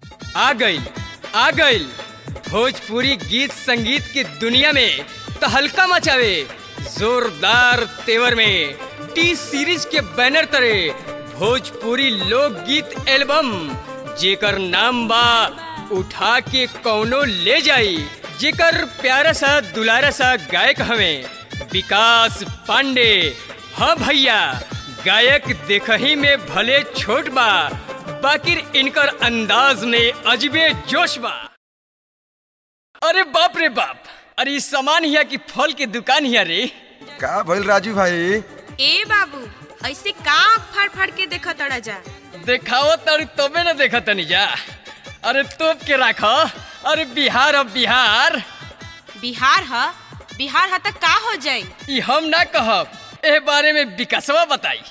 आ गइल आ गइल भोजपुरी गीत संगीत की दुनिया में तहलका मचावे जोरदार तेवर में टी सीरीज के बैनर तरे भोजपुरी लोकगीत एल्बम जेकर नाम बा उठा के कौनो ले जाई जेकर प्यारा सा दुलारा सा गायक हमें विकास पांडे हाँ भैया गायक देखही में भले छोट बा बाकिर इनकर अंदाज में अजबे जोश बा अरे बाप रे बाप अरे ई सामान हिया की फल के दुकान हिया रे का भइल राजू भाई ए बाबू ऐसे का आँख फाड़ फाड़ के देखा तड़ा जा देखाओ तर तबे न देखा तनी जा अरे तोप के राखो अरे बिहार अब बिहार बिहार ह बिहार ह त का हो जाई ई हम ना कहब ए बारे में विकासवा बताई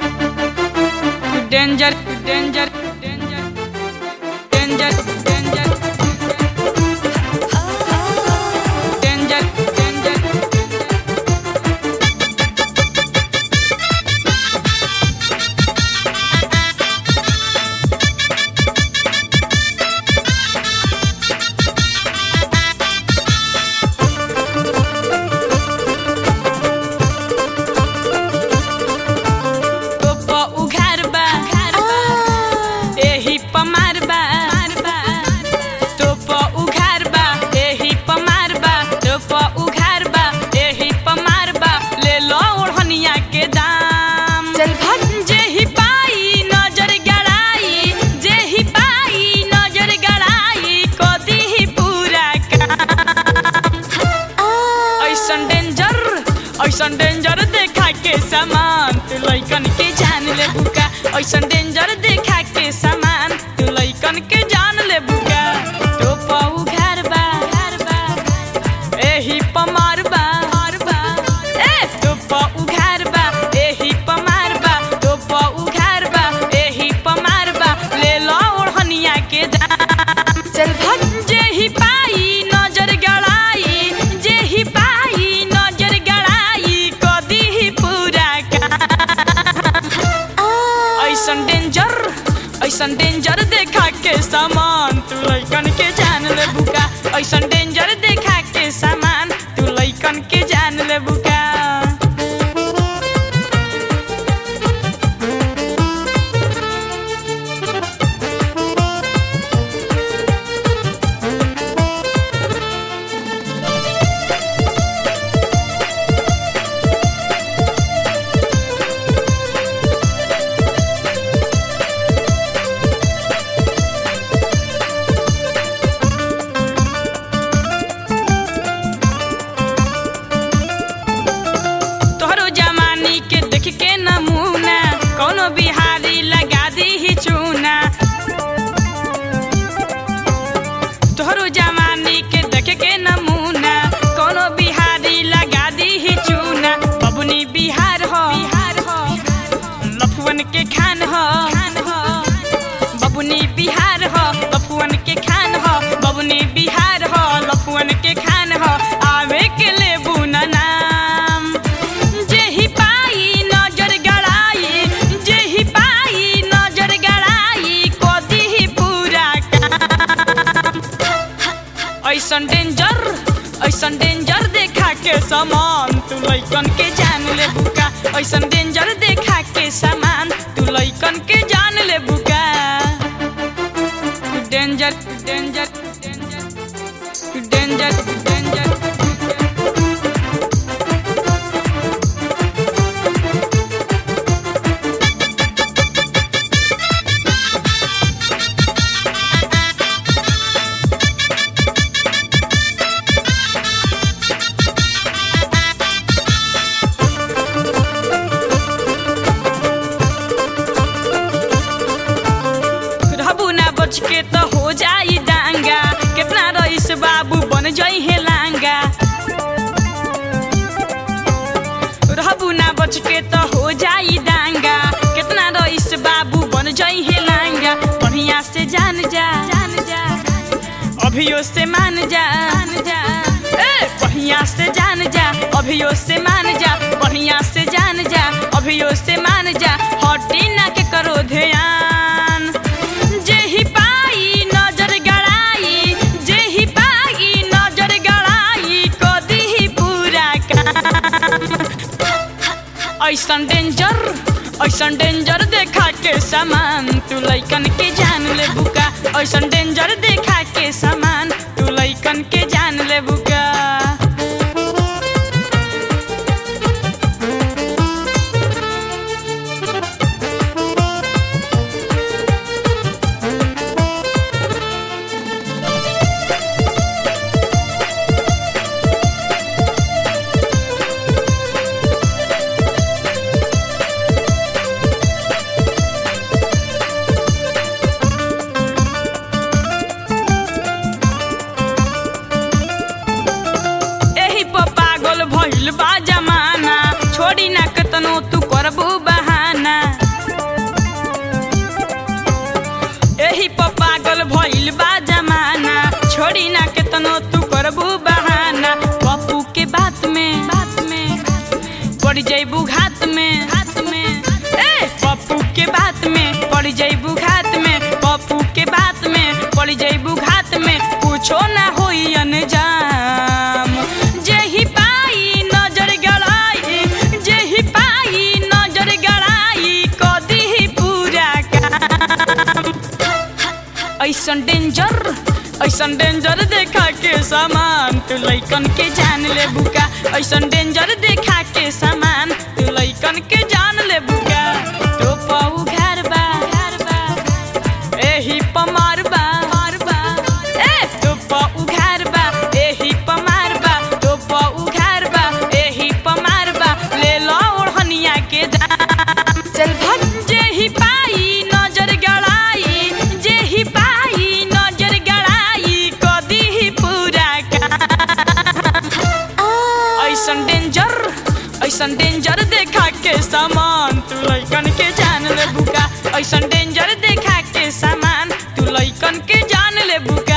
danger danger danger danger danger danger danger गोपो उघार बा एही पमार बा तोपो उघार बा एही पमार बा तोपो उघार बा एही पमार बा ले लो ओढ़निया के दाम चल भट जेही पाई नजर गड़ाई जेही पाई नजर गड़ाई को दी पूरा काम ऐसन डेंजर ऐसन डेंजर देखा के सामान तू लइकन के जान ले बुका ऐसन डेंजर देखा के सामान तू लइकन के जान ले बुका तो पाऊ घर बा घर बा एही पमार बा मार बा ए तो पाऊ घर बा एही पमार बा तो पाऊ घर बा एही पमार बा ले लो ओढ़निया के दाम चल भट जेही पाई नजर गड़ाई जेही पाई नजर गड़ाई कदी ही पूरा काम ऐसन डेंजर ऐसन डेंजर देखा के सामान तू लइकन के जान ले बुका ऐसन डेंजर देखा के सामान तू लइकन के जान ले बुका तोहरो जमानी के देख के नमूना कोनो बिहारी लगा दी ही चूना तोहरो जमानी के देख के नमूना कोनो बिहारी लगा दी ही चूना बबुनी बिहार हो बिहार हो लफुअन के खान हो खान हो बबुनी बिहार हो लफुअन के खान हो बबुनी बिहार हो लफुअन के खान हो आवे के लेबू ना नाम जेही पाई नजर गड़ाई जेही पाई नजर गड़ाई कोदी ही पूरा काम ऐसन डेंजर ऐसन डेंजर देखा के सामान तू लइकन के जान ले बुका ऐसन डेंजर देखा के सामान तू लइकन के जान ले बुका danger danger danger danger danger रहबू ना बच के तो हो जाई डांगा कितना रईस बाबू बन जाई है लांगा रहबू ना बच के तो हो जाई डांगा कितना रईस बाबू बन जाई है लांगा बढ़िया से जान जा जान जा अभियो से मान जा मान जा ए बढ़िया से जान जा अभियो से मान जा बढ़िया से जान जा अभियो से मान जा हटी ना के करो ध्यान जेही पाई नजर ऐसन डेंजर ऐसन डेंजर देखा के सामान तू लइकन के जान ले बुका ऐसन डेंजर देखा के सामान तू लइकन के जान ले बुका एही पर पागल भइल बा जमाना छोड़ी ना कतनो तू करबू बहाना एही पर पागल भइल बा जमाना छोड़ी ना कतनो तू करबू बहाना पप्पू के बात में बात में पड़ जइबू घात में घात में ए पप्पू के बात में पड़ जइबू घात में पप्पू के बात में पड़ जइबू घात में कुछो ना होई अनजाम जेही पाई नजर गड़ाई जेही पाई नजर गड़ाई कदी ही पूरा काम ऐसन डेंजर ऐसन डेंजर देखा के सामान तू लइकन के जान ले बुका ऐसन डेंजर देखा के सामान तू लइकन के जान ले बुका तो पाऊ घर बा घर बा एही पमार बा मार बा ए तो पाऊ घर बा एही पमार बा तो पाऊ घर बा एही पमार बा ले लो ओढ़निया के दाम चल भट जेही पाई नजर गड़ाई जेही पाई नजर गड़ाई कदी ही पूरा काम ऐसन डेंजर ऐसन डेंजर देखा के सामान तू लइकन के जान ले बुका ऐसन डेंजर देखा के सामान तू लइकन के जान ले बुका